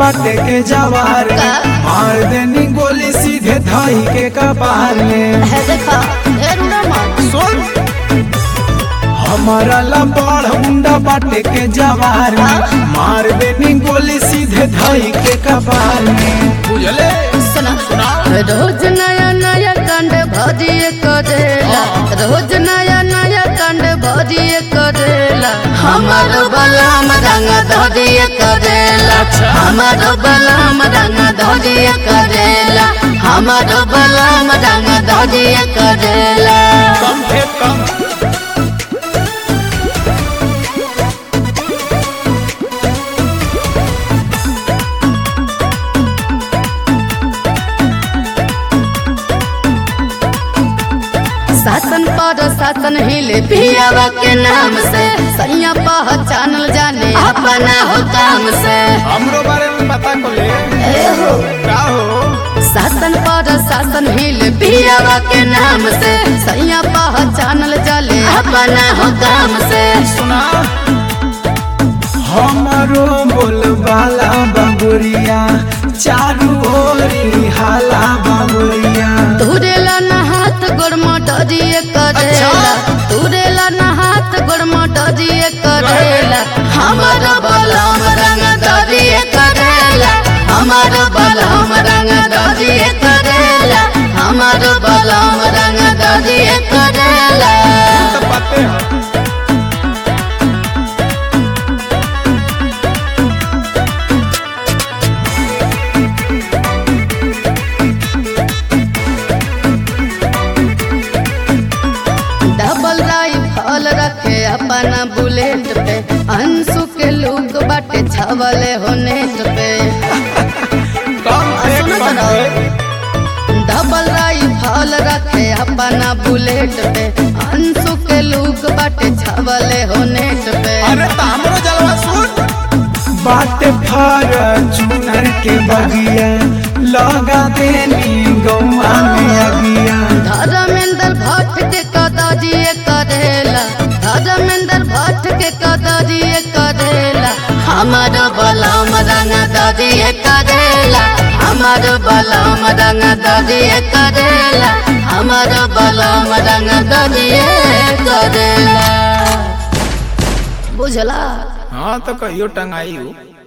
बाटे के जवार का? मार देनी गोली सीधे धाई के कपार में है देखा ए रुड़ा मत सुन हमारा लंबाड़ मुंडा बाटे के जवार में मार देनी गोली सीधे धाई के कपार में बुझले सुना रोज नया नया कांड भजिए करेला रोज नया नया कांड भजिए करेला हमारो बलम रंग धरिए करेला हमारो बलम रंग धरिए करेला हमारो बलम रंग धरिए करेला कम थे कम शासन पर शासन हिले पियावा के नाम से सैया पहचानल जाने अपना हो काम से हमरो बारे में पता को ले ए हो का हो शासन पर शासन हिल पियावा के नाम से सैया पहचानल जले अपना हो काम से सुना हमारो बोलबाला बबुरिया चारू ओरी हाला बबुरिया तुरेला न हाथ गोरमा डरिए करेला तुरेला न हाथ गोरमा डरिए करेला हमारो बलम रंग डरिए करेला हमारो बलम रंग डरिए करेला हमारो बलम रंग डरिए करेला तो पते हैं डबल राइफल रखे अपना बुलेट पे अंशु के लुक बाटे छवले हो नेट पे कम थे सुनो कम तो थे डबल राइफल रखे अपना बुलेट पे अंशु के लुक बाटे छवले हो नेट पे अरे तो हमरो जलवा सुन बाटे फार चुनर के बगिया लगा देनी गौआ में अगिया धर्मेंद्र भट्ट के कदरिए करेला धर्मेंद्र भट्ट के कदरिए करेला हमारो बलम रंग दरिए करेला हमारो बलम रंग दरिए करेला हमारो बलम रंग दरिए करेला बुझला हाँ तो कहियो टंगाई हो